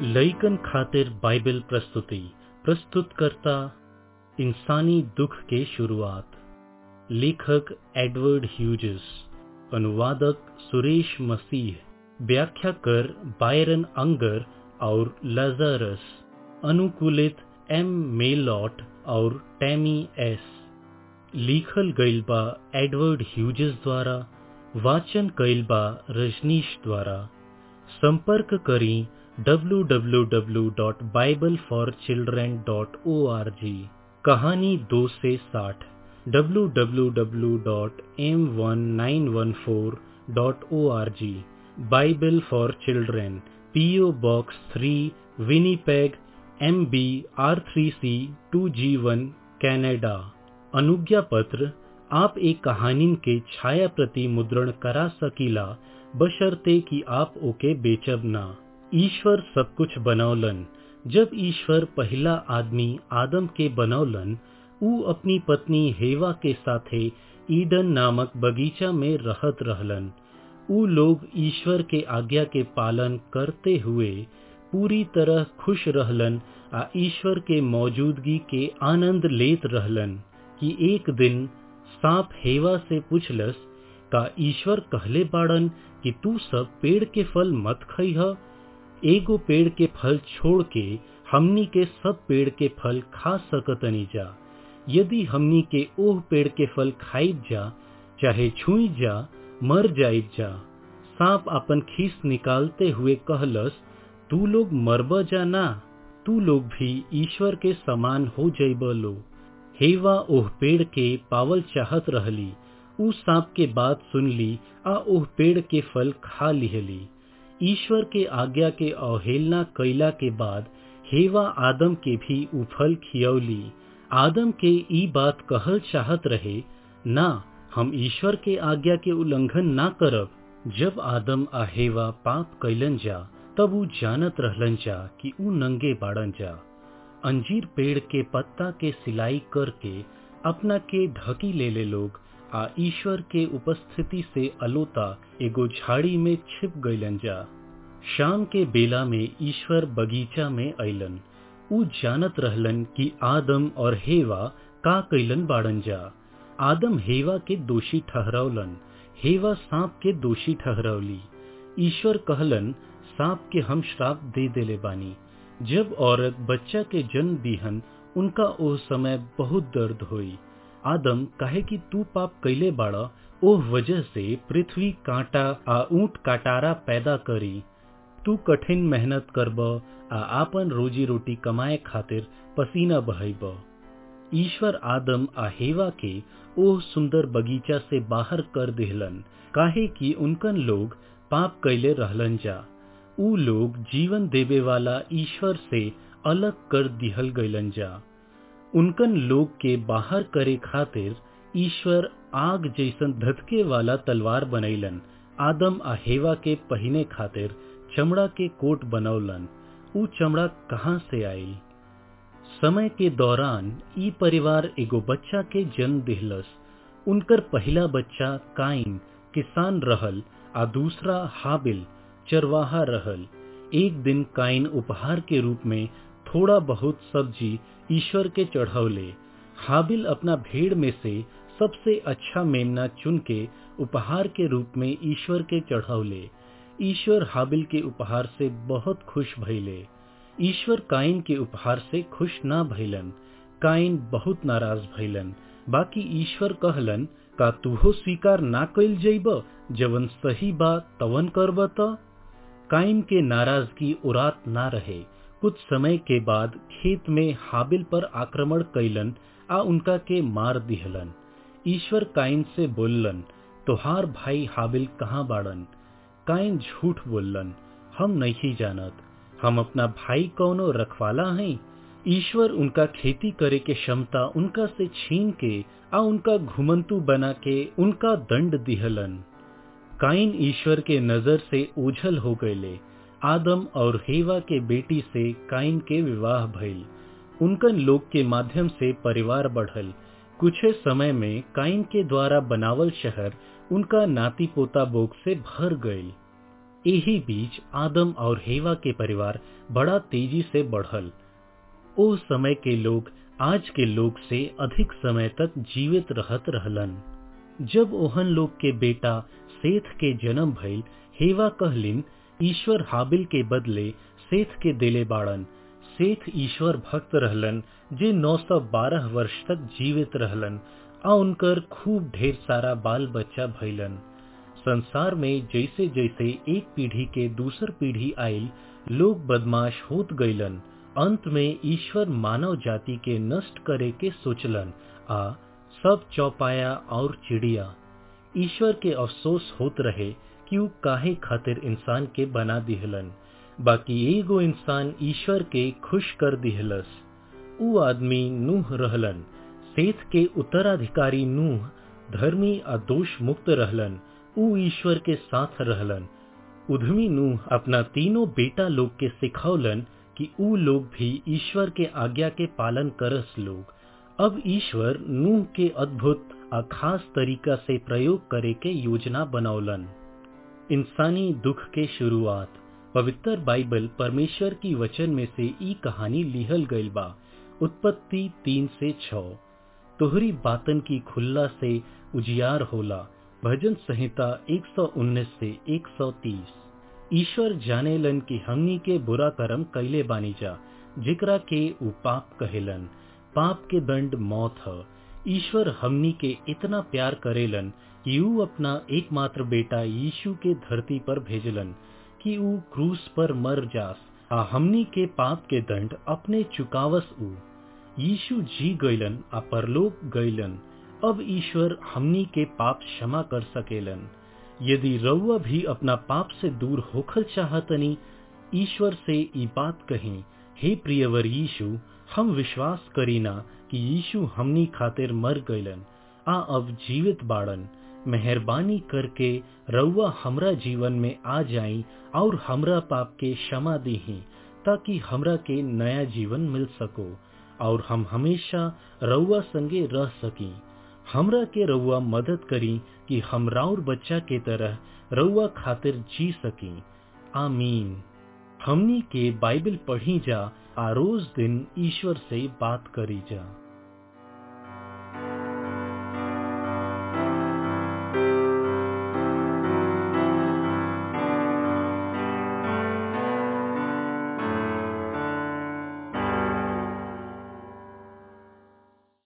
लइकन खातिर बाइबल प्रस्तुति प्रस्तुत करता इंसानी दुख के शुरुआत लेखक एडवर्ड ह्यूजेस अनुवादक सुरेश मसीह व्याख्याकर बायरन अंगर और लजारस अनुकूलित एम मेलॉट और टैमी एस लिखल गईल बा एडवर्ड ह्यूजेस द्वारा वाचन कईल बा रजनीश द्वारा संपर्क करी www.bibleforchildren.org कहानी दो से साठ www.m1914.org Bible for children PO box three Winnipeg M B R three C two G one Canada अनुज्ञा पत्र आप एक कहानी के छाया प्रति मुद्रण करा सकीला बशर्ते कि आप ओके बेचब ना ईश्वर सब कुछ बनौलन जब ईश्वर पहला आदमी आदम के बनौलन ऊ अपनी पत्नी हेवा के साथे ईडन नामक बगीचा में रहत रहलन ऊ लोग ईश्वर के आज्ञा के पालन करते हुए पूरी तरह खुश रहलन आ ईश्वर के मौजूदगी के आनंद लेत रहलन कि एक दिन सांप हेवा से पूछलस का ईश्वर कहले बाड़न कि तू सब पेड़ के फल मत खइह एगो पेड़ के फल छोड़ के हमनी के सब पेड़ के फल खा सकतनी जा यदि हमनी के ओह पेड़ के फल खाइब जा चाहे छुई जा मर जाइब जा सांप अपन खीस निकालते हुए कहलस तू लोग मरब जा ना तू लोग भी ईश्वर के समान हो जाइब लो हेवा ओह पेड़ के पावल चाहत रहली ऊ सांप के बात सुनली आ ओह पेड़ के फल खा लिहली ईश्वर के आज्ञा के अवहेलना कैला के बाद हेवा आदम के भी ऊ फल खियौली आदम के ई बात कहल चाहत रहे ना हम ईश्वर के आज्ञा के उल्लंघन ना करब जब आदम आ हेवा पाप कैलन जा तब ऊ जानत रहलन जा कि ऊ नंगे बाड़न जा अंजीर पेड़ के पत्ता के सिलाई करके अपना के ढकी ले ले लोग आ ईश्वर के उपस्थिति से अलोता एगो झाड़ी में छिप गईलन जा शाम के बेला में ईश्वर बगीचा में अलन ऊ जानत रहलन कि आदम और हेवा का कैलन बाड़न जा आदम हेवा के दोषी ठहरौलन हेवा सांप के दोषी ठहरौली ईश्वर कहलन सांप के हम श्राप दे देले बानी जब औरत बच्चा के जन्म दीहन उनका ओह समय बहुत दर्द होई आदम कहे कि तू पाप कैले बाड़ा ओह वजह से पृथ्वी कांटा आ ऊंट काटारा पैदा करी तू कठिन मेहनत करब आ आपन रोजी रोटी कमाए खातिर पसीना बहब ईश्वर आदम आ हेवा के ओह सुंदर बगीचा से बाहर कर देहलन काहे कि उनकन लोग पाप कैले रहलन जा ऊ लोग जीवन देवे वाला ईश्वर से अलग कर दिहल गईलन जा उनकन लोग के बाहर करे खातिर ईश्वर आग जैसन धधके वाला तलवार बनैलन आदम आ हेवा के पहिने खातिर चमड़ा के कोट बनौलन ऊ चमड़ा कहाँ से आयल समय के दौरान ई परिवार एगो बच्चा के जन्म दिहलस उनकर पहला बच्चा काइन किसान रहल आ दूसरा हाबिल चरवाहा रहल एक दिन काइन उपहार के रूप में थोड़ा बहुत सब्जी ईश्वर के चढ़ौले हाबिल अपना भेड़ में से सबसे अच्छा मेमना चुन के उपहार के रूप में ईश्वर के चढ़ौले ईश्वर हाबिल के उपहार से बहुत खुश भइले ईश्वर काइन के उपहार से खुश ना भइलन काइन बहुत नाराज भइलन बाकी ईश्वर कहलन का तुहो स्वीकार ना कैल जइब जवन सही बा तवन करब त काइन के नाराजगी उरात ना रहे कुछ समय के बाद खेत में हाबिल पर आक्रमण कैलन आ उनका के मार दिहलन ईश्वर काइन से बोललन तोहार भाई हाबिल कहाँ बाड़न काइन झूठ बोललन हम नहीं जानत हम अपना भाई कौनो रखवाला हैं ईश्वर उनका खेती करे के क्षमता उनका से छीन के आ उनका घुमंतु बना के उनका दंड दिहलन काइन ईश्वर के नजर से ओझल हो गए आदम और हेवा के बेटी से काइन के विवाह भइल उनकन लोग के माध्यम से परिवार बढ़ल कुछ समय में काइन के द्वारा बनावल शहर उनका नाती पोता बोग से भर गईल यही बीच आदम और हेवा के परिवार बड़ा तेजी से बढ़ल ओ समय के लोग आज के लोग से अधिक समय तक जीवित रहत रहलन जब ओहन लोग के बेटा सेठ के जन्म भइल हेवा कहलिन ईश्वर हाबिल के बदले सेठ के दिले बाड़न सेठ ईश्वर भक्त रहलन जे 912 वर्ष तक जीवित रहलन आ उनकर खूब ढेर सारा बाल बच्चा भइलन संसार में जैसे जैसे एक पीढ़ी के दूसर पीढ़ी आयल लोग बदमाश होत गईलन अंत में ईश्वर मानव जाति के नष्ट करे के सोचलन आ सब चौपाया और चिड़िया ईश्वर के अफसोस होत रहे कि ऊ काहे खातिर इंसान के बना दिहलन बाकी एगो इंसान ईश्वर के खुश कर दिहलस ऊ आदमी नूह रहलन सेठ के उत्तराधिकारी नूह धर्मी आ दोष मुक्त रहलन ऊ ईश्वर के साथ रहलन उधमी नूह अपना तीनों बेटा लोग के सिखौलन कि ऊ लोग भी ईश्वर के आज्ञा के पालन करस लोग अब ईश्वर नूह के अद्भुत आ खास तरीका से प्रयोग करे के योजना बनौलन इंसानी दुख के शुरुआत पवित्र बाइबल परमेश्वर की वचन में से ई कहानी लिहल गईल बा उत्पत्ति तीन से छ तोहरी बातन की खुल्ला से उजियार होला भजन संहिता 119 से 130 ईश्वर जानेलन कि हमनी के बुरा कर्म कैले बानी जा जिकरा के उ पाप कहेलन पाप के दंड मौत ह ईश्वर हमनी के इतना प्यार करेलन कि ऊ अपना एकमात्र बेटा यीशु के धरती पर भेजलन कि ऊ क्रूस पर मर जास आ हमनी के पाप के दंड अपने चुकावस ऊ यीशु जी गईलन आ परलोक गईलन अब ईश्वर हमनी के पाप क्षमा कर सकेलन यदि रउआ भी अपना पाप से दूर होखल चाहतनी ईश्वर से ई बात कही हे प्रियवर यीशु हम विश्वास करीना कि यीशु हमनी खातिर मर गईलन आ अब जीवित बाड़न मेहरबानी करके रउआ हमरा जीवन में आ जाई और हमरा पाप के क्षमा दीही ताकि हमरा के नया जीवन मिल सको और हम हमेशा रउआ संगे रह सकी हमरा के रउआ मदद करी कि हम राउर बच्चा के तरह रउआ खातिर जी सकी आमीन हमनी के बाइबल पढ़ी जा आ रोज दिन ईश्वर से बात करी जा